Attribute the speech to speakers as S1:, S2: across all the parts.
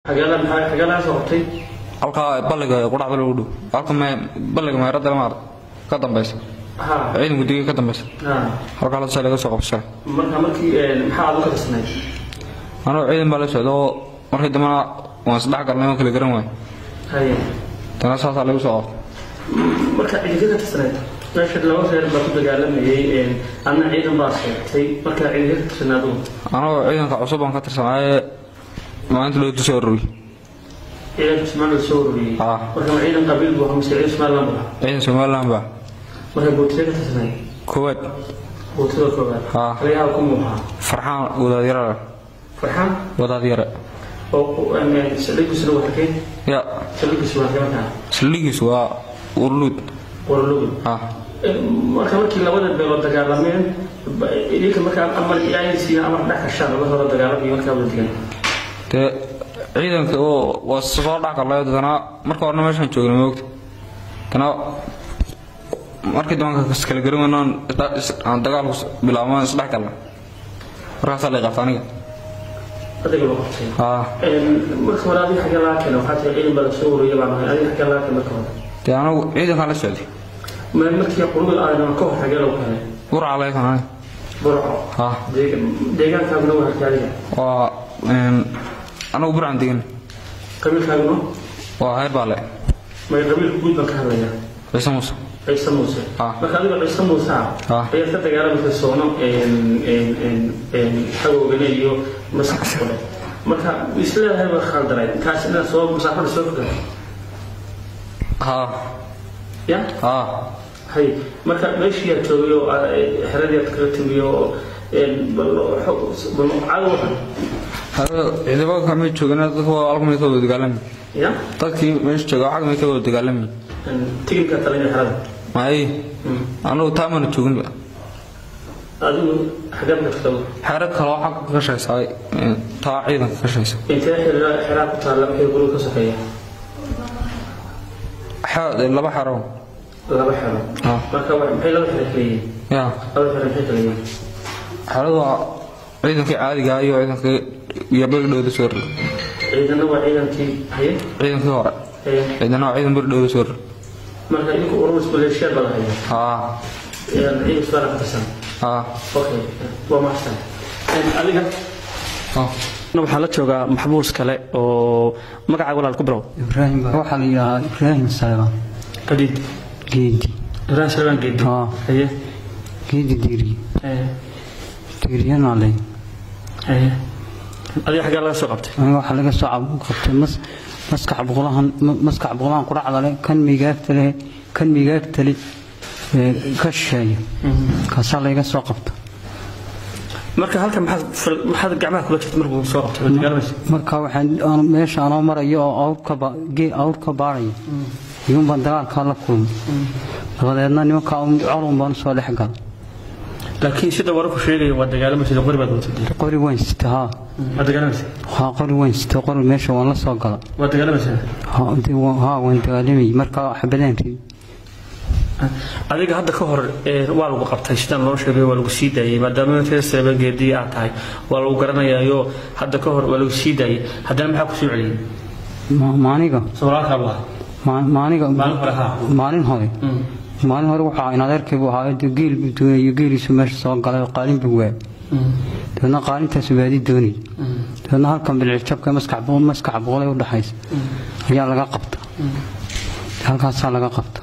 S1: xageela maxaa xageela soo qabtay
S2: halkaa balliga qudhacda lagu dhow halka me balliga meeradda lama arag ka dambaysa
S1: ha
S2: ciidanku digay ka dambaysa
S1: ha
S2: halkaa lasa laga soo qabsay
S1: marka markii een, maxaa aad u ka tirsanay
S2: anuu ciidan baa la socda oo markii dambena waan isdhex galnay oo kala garan waay
S1: haye
S2: dana saasaa lagu soo qabtay
S1: marka ciidanka ka tirsanay meesha laba reer baa ku dagaalamayay een, adna ciidan baa sheegtay marka ciidanka ka tirsanay adigu
S2: anuu ciidanka cusub baan ka tirsanaaye maalinta loo soo rogay
S1: ciidanka Soomaaliya soo ururiyay
S2: Ah.
S1: marka ma ciidan qabiil buu ahaa mise ciidan Somaliland buu ahaa
S2: ciidan somaliland baa
S1: marka bootida ka tirsanay
S2: koowaad
S1: bootida koowaad
S2: Ah.
S1: taliyaha ku muuqaa
S2: farxaan wadaadyara
S1: farxaan
S2: wadaadyare
S1: oo een, saldhigiisuna waa halkee
S2: ya
S1: saldhigiisu waa halkee markaa
S2: saldhigiisu waa urluud
S1: warlugud
S2: ah
S1: marka markii labada beelood dagaalameen ba- idinka markaa amar aysiina amar dhex gashaan laba hore dagaalamay markaa wada digan
S2: dee ciidanka oo waa soo dhex galay dadana marka horena meeshaan joogna moogta dana markii dambe kas kala garan weynaan aan dagaalku bilaabmaan isdhex galna markaasaa lay qabta aniga
S1: adiga loo qabtay
S2: haa
S1: marka hore adiga xagee laga keena waxaa tiri ciidan baa la soo ururiyay baan ahay adiga xagee laga keena marka hore
S2: dee anigu ciidankaan la socday
S1: ma markii qurugad aadan ka hor xagee lagu keenay
S2: burca laga kan aniga
S1: burco
S2: haa
S1: deeg- deegaankaaguna waa halkee adiga
S2: waa een, anigu burcan degan
S1: qabiilkaaguna
S2: waa heer baale
S1: may qabiilka guud baan ka hadlayaa
S2: ciise muuse
S1: ciise muuse
S2: Ah.
S1: marka adiga ciise muuse ah
S2: Ah.
S1: ayaad ka dagaalamaysa soono xagoogane iyo maskax kule marka isleedahay waa khaldanay kaas inaad soo masaafada soo fogato
S2: haa
S1: ya
S2: haa
S1: hay marka meeshii aad joogay oo aad, eh, xeradii aad kaga timi oo een, bal xo- bal cadow
S2: hada ciidamada kamid joogana dadka waa alkamid ka wada dagaalami
S1: ya
S2: dadkii meesha jooga xagmay ka wada dagaalami
S1: Een, tigidhka talinaya xerada
S2: may
S1: Mm.
S2: anigu taamana jooginba
S1: adigu xageed ka tagto
S2: xero kaloo xagga ka shaysaa taa ciidanka ka shaysa
S1: intee xeraa xeraa ku taalla maxay guriga ka sokeeya
S2: Xe- laba xero
S1: laba xero
S2: Ah.
S1: marka wa- maxay laba xero kala yihiin
S2: ya
S1: laba xero maxay kala yihiin
S2: xeradu waa ciidankii caadiga ah iyo ciidankii iyo berdhowda soo rog
S1: ciidana waa ciidankii haye
S2: ciidankii hore
S1: haye
S2: ciidana waa ciidan berdhowda soo rog
S1: marka idinku ururus maleeshiyaad baa lahaya
S2: haa
S1: ciidan isbaana ka tirsan
S2: haa
S1: okay waa maxsan adiga
S2: haa
S1: waxaa la joogaa maxbuus kale oo magacaaga walaal ku bilow
S3: ibraahim baa waxaa la yidhaahaa ibraahim salebaan
S1: qadiid
S3: geedi
S1: ibrahim salmaan geedi
S3: haa
S1: haye
S3: geedi diiri
S1: haye
S3: diiriyana leh
S1: haye adiga xaggaa laga soo qabtay
S3: aniga waxaa laga soo cab- qabtay mas maskax boqolahan ma- maskax boqolahan quracda leh kan migaagta leh kan migaagta leh ee ka shisheeya kaasaa layga soo qabta
S1: marka halkan maxaad fal- maxaad gacmaha kula jirta markuu soo qabtay waad dagaalamaysa
S3: marka waxaan aan meesha anoo marayo oo awrka ba- gee awrka baaraya iyuun baan dagaalkaa la kulmay dabadeedna nimanka colun baan usoo dhex galay
S1: laakiin sida wararku sheegaya waa dagaalamaysa qori baad watay
S3: qori weyn sita haa
S1: waa dagaalamaysa
S3: haa qori weyn sita qori meesha waan la soo gala
S1: waa dagaalamaysa
S3: haa dee waa- haa waan dagaalamayay marka xabadaan rid
S1: adiga hadda ka hor ee, waa lagu qabtay sidaan loo sheegay waa lagu sii daayay maadaama reer seeba geedii aad tahay waa lagu garanayaayo hadda ka hor waa lagu sii daayay haddana maxaa ku soo celiyey
S3: Ma- maaniga
S1: sawiraalkaa buu ahaa
S3: ma- maaniga
S1: Maalin hore haa.
S3: maalin hore maalin hore waxaa in adeerkay buu ahaa dee geel buu doonayo geeliisu meesha soo galay oo qaalin buu waayay dabeedna qaalintaasu baadi doonayay dabeedna halkan bilcijabka maskax boqol maskax boqol ee u dhaxaysa ayaa laga qabta halkaasaa laga qabta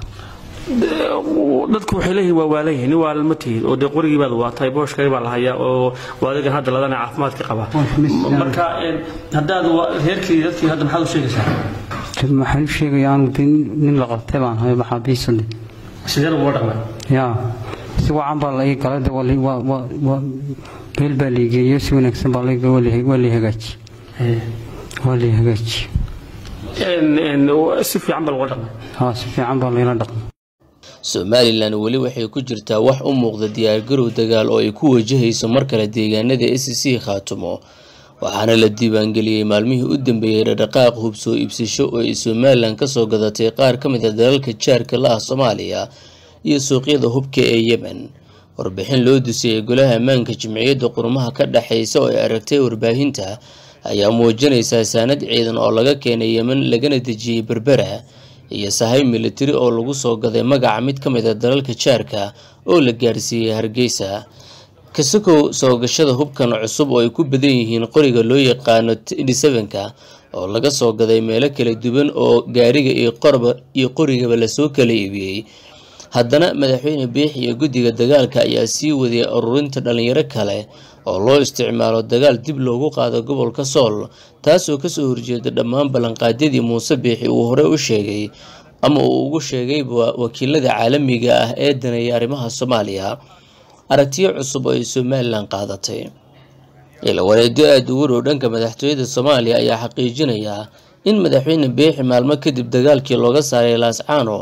S1: dadku waxay leeyihiin waa waalayihin nin waalal ma tihid oo dee qorigii baad waatay booshkay baa la hayaa oo waa adigan hadda ladana caafimaadka qaba
S3: Boosh mis-
S1: marka een, haddaad wa- reerkii dadkii hadda maxaad u sheegaysaa
S3: dad maxaan u sheegaya aanu dee nin nin la qabtay baan hay maxaabiisade
S1: sidee lagula dhaqmay
S3: yaa si wacan baa la ii galay de waa la- waa waa waa beel baa la igeeyo si wanaagsan baa la ii- waa la- waa la hagaaji waa la hagaaji
S1: Een, een, si fiican baa lagula dhaqmay
S3: haa si fiican baa layla dhaqmay
S4: somalilan weli waxay ku jirtaa wax u muuqda diyaargarow dagaal oo ay ku wajahayso mar kale deegaanada s c khaatumo waxaana la diiwaangeliyey maalmihii u dambeeyey dhaqdhaqaaq hub soo iibsasho oo ay somalilan kasoo gadatay qaar ka mid a dalalka jaarka la ah soomaaliya iyo suuqyada hubka ee yemen warbixin loo dusiyey golaha ammaanka jimciyadda qurmaha ka dhexaysa oo ay aragtay warbaahinta ayaa muujinaysaa saanad ciidan oo laga keenay yemen lagana dejiyey berbera iyo sahay militari oo lagu soo gaday magaca mid ka mid a dalalka jaarka oo la gaarsiiyey hargeysa kasakow soo gashada hubkan cusub oo ay ku badan yihiin qoriga loo yaqaano ka oo laga soo gaday meelo kala duwan oo gaariga iyo qorigaba lasoo kala iibiyey haddana madaxweyne biix iyo guddiga dagaalka ayaa sii wadiyay ururinta dhalinyaro kale oo loo isticmaalo dagaal dib loogu qaado gobolka sool taasoo kasoo horjeeda dhammaan ballanqaadyadii muuse biixi uu horey u sheegay ama uu ugu sheegayba wakiilada caalamiga ah ee daneeya arrimaha soomaaliya aragtiyo cusub oo ay somalilan qaadatay ilawareedyo aada ugu dhow dhanka madaxtooyada soomaaliya ayaa xaqiijinaya in madaxweyne biixi maalmo kadib dagaalkii looga saaray laascaano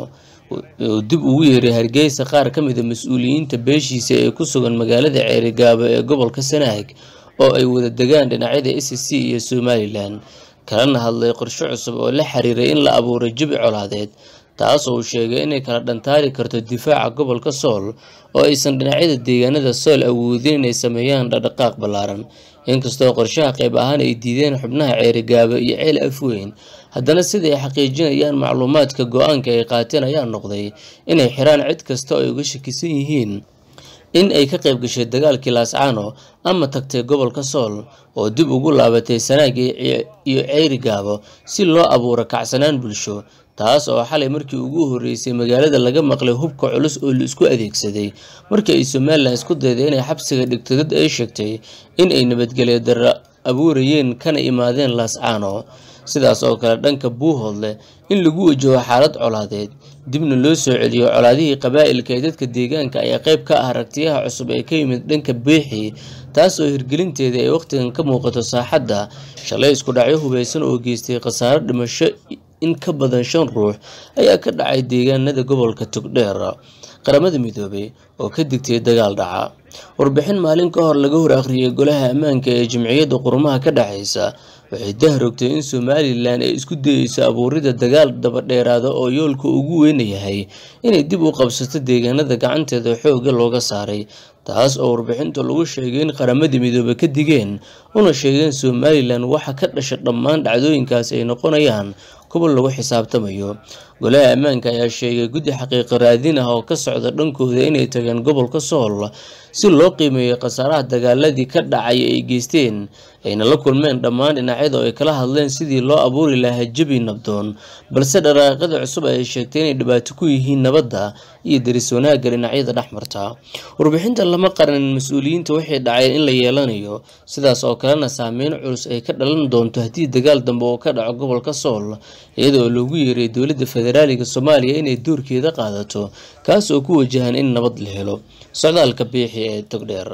S4: uu dib ugu yeeray hargeysa qaar ka mid a mas-uuliyiinta beeshiisa ee ku sugan magaalada ceerigaabo ee gobolka sanaag oo ay wada degaan dhinacyada s c iyo somalilan kalana hadlay qorshe cusub oo la xiriiray in la abuuray jabi colaadeed taas oo uu sheegay inay kala dhantaari karto difaaca gobolka sool oo aysan dhinacyada deegaanada sool awoodin inay sameeyaan dhaqdhaqaaq ballaaran inkastoo qorshaha qayb ahaan ay diideen xubnaha ceerigaabo iyo ceel afweyn haddana sida ay xaqiijinayaan macluumaadka go-aanka ay qaateen ayaa noqday inay xiraan cid kasta oo ay uga shakisan yihiin in ay ka qayb gashay dagaalkii laascaano ama tagtay gobolka sool oo dib ugu laabatay sanaag iyo ceerigaabo si loo abuuro kacsanaan bulsho taas oo xalay markii ugu horreysay magaalada laga maqlay hubka culus oo la isku adeegsaday markii ay somalilan isku dayday inay xabsiga dhigto dad ay sheegtay in ay nabadgelyo darro abuurayeen kana imaadeen laascaano sidaas oo kale dhanka buuhoodle in lagu wajaho xaalad colaadeed dibna loo soo celiyo colaadihii qabaa'ilka ee dadka deegaanka ayaa qayb ka ah aragtiyaha cusub ee ka yimid dhanka beexi taas oo hirgelinteeda ay wakhtigan ka muuqato saaxadda shalay isku dhacyo hubaysan oo geystay khasaaro dhimasho in ka badan shan ruux ayaa ka dhacay deegaanada gobolka togdheer qaramada midoobay oo ka digtay dagaal dhaca warbixin maalin ka hor laga hor akhriyay golaha ammaanka ee jimciyadda qurumaha ka dhexaysa waxay dahrogtay in somalilan ay isku dayeyso abuurida dagaal dabadheeraada oo yoolka ugu weynayahay inay dib u qabsato deegaanada gacanteeda xoogga looga saaray taas oo warbixinta lagu sheegay in qaramada midoobe ka digeen una sheegeen somalilan waxa ka dhasha dhammaan dhacdooyinkaas ay noqonayaan kuwa lagu xisaabtamayo golaha ammaanka ayaa sheegay guddi xaqiiqo raadin ah oo ka socda dhankooda inay tageen gobolka sool si loo qiimeeyo khasaaraha dagaaladii ka dhacay ay geysteen ayna la kulmeen dhammaan dhinacyada oo ay kala hadleen sidii loo abuuri lahaa jabi nabdoon balse dharaaqada cusub ay sheegtay inay dhibaato ku yihiin nabadda iyo daris wanaagga dhinacyada dhexmarta warbixinta lama qaran mas-uuliyiinta waxay dhaceen in la yeelanayo sidaas oo kalena saameyn culus ay ka dhalan doonto haddii dagaal dambe oo ka dhaco gobolka sool iyada oo loogu yeeray dowladda federaaliga soomaaliya inay doorkeeda qaadato kaas oo ku wajahan in nabad la helo socdaalka biixi ee togdheer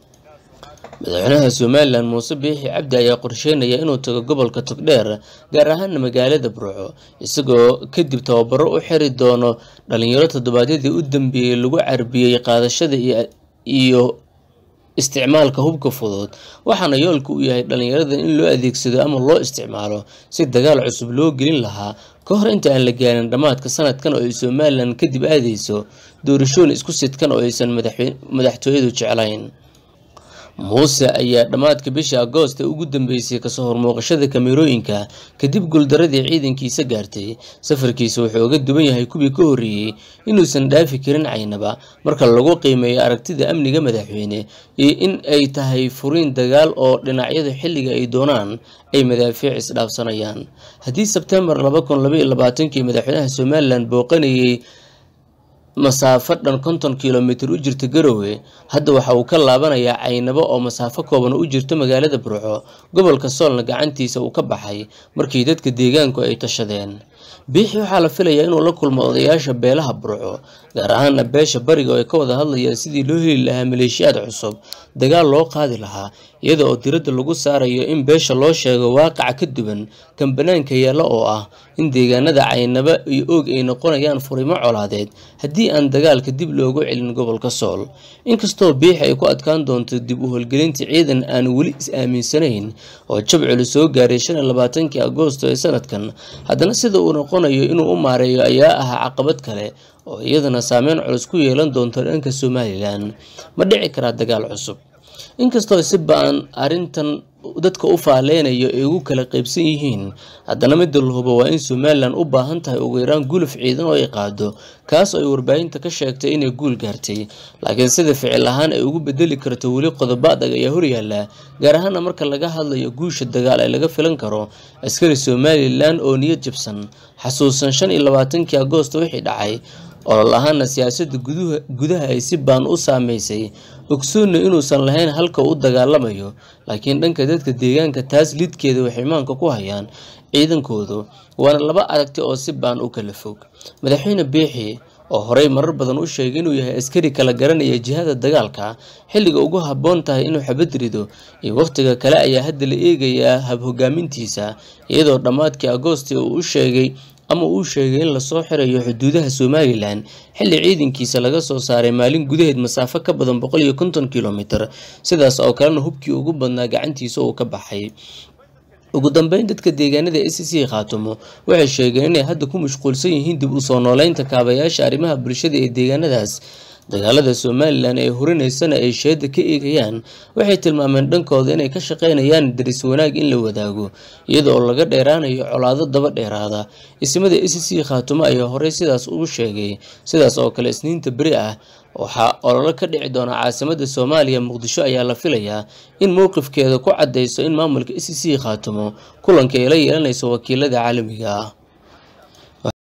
S4: madaxweynaha somalilan muuse biixi cabdi ayaa qorsheynaya inuu tago gobolka togdheer gaar ahaana magaalada burco isagoo kadib tababaro u xiri doono dhalinyaro toddobaadyadii u dambeeyey lagu carbiyey qaadashada iyo isticmaalka hubka fudud waxaana yoolka u yahay dhalinyarada in loo adeegsado ama loo isticmaalo si dagaal cusub loo gelin lahaa ka hor inta aan la gaarin dhammaadka sanadkan oo ay somalilan kadib aadeyso doorashooyin isku sidkan oo aysan madaxtooyadu jeclayn muuse ayaa dhammaadka bisha agoosta ugu dambeysay kasoo hormooqashada kamerooyinka kadib guuldaradii ciidankiisa gaartay safarkiisa wuxuu uga duwan yahay kuwii ka horreeyey inuusan dhaafi karin caynaba marka lagu qiimeeyo aragtida amniga madaxweyne iyo in ay tahay furiin dagaal oo dhinacyadu xilliga ay doonaan ay madaafiic isdhaafsanayaan haddii sebtembar kii madaxweynaha somalilan booqanayay masaafo dhan konton kilomitir u jirta garowe hadda waxa uu ka laabanayaa caynabo oo masaafo kooban u jirto magaalada burco gobolka soolna gacantiisa uu ka baxay markii dadka deegaanku ay tashadeen biixi waxaa la filayaa inuu la kulmo odayaasha beelaha burco gaar ahaana beesha bariga oo ay ka wada hadlayaan sidii loo heli lahaa maleeshiyaad cusub dagaal loo qaadi lahaa iyada oo diradda lagu saarayo in beesha loo sheego waaqaca ka duwan kan banaanka yaalla oo ah in deegaanada caynaba iyo oog ay noqonayaan furimo colaadeed haddii aan dagaalka dib loogu celin gobolka sool inkastoo biixi ay ku adkaan doonto dib u holgelinta ciidan aan weli is-aaminsanayn oo jab culus soo gaaray shan iyo labaatankii agoosto ee sanadkan haddana sida uu noqonayo inuu u maareeyo ayaa ahaa caqabad kale oo iyadana saameyn culus ku yeelan doonto dhanka somalilan ma dhici karaa dagaal cusub inkastoo si ba-an arrintan dadka u faaleynayo ay ugu kala qaybsan yihiin haddana midda la hubo waa in somalilan u baahan tahay ugu yaraan guluf ciidan oo ay qaado kaas oo ay warbaahinta ka sheegtay inay guul gaartay laakiin sida ficil ahaan ay ugu bedeli karto weli qodobo adag ayaa horyaala gaar ahaana marka laga hadlayo guusha dagaal ee laga filan karo askari somalilan oo niyad jabsan xasuusan shan iyo labaatankii agoosto wixii dhacay olol ahaana siyaasadda gudaha ay si baan u saameysay ogsoonna inuusan lahayn halka u dagaalamayo laakiin dhanka dadka deegaanka taas lidkeeda waxay maanka ku hayaan ciidankoodu waana laba aragti oo si baan u kala fog madaxweyne biixi oo horey marar badan u sheegay inuu yahay askari kala garanaya jihada dagaalka xilliga ugu habboon tahay inuu xabad rido iyo wakhtiga kale ayaa hadda la eegayaa hab hogaamintiisa iyadoo dhammaadkii agoosti uu u sheegay ama uu sheegay in lasoo xirayo xuduudaha somalilan xilli ciidankiisa laga soo saaray maalin gudaheed masaafo ka badan boqol iyo konton kilomitir sidaas oo kalena hubkii ugu badnaa gacantiisa uu ka baxay ugu dambeyn dadka deegaanada s c khaatumo waxay sheegeen inay hadda ku mashquulsan yihiin dib u soo nooleynta kaabayaasha arrimaha bulshada ee deegaanadaas dagaalada somalilan ee horinaysana ay sheeda ka eegayaan waxay tilmaameen dhankooda inay ka shaqaynayaan daris wanaag in la wadaago iyada oo laga dheeraanayo colaado daba dheeraada ismada s c khaatumo ayaa horey sidaas ugu sheegay sidaas oo kale isniinta beri ah waxaa ololo ka dhici doona caasimada soomaaliya muqdisho ayaa la filayaa in mowqifkeeda ku cadeyso in maamulka s c khaatumo kulanka ay la yeelanayso wakiilada caalamiga ah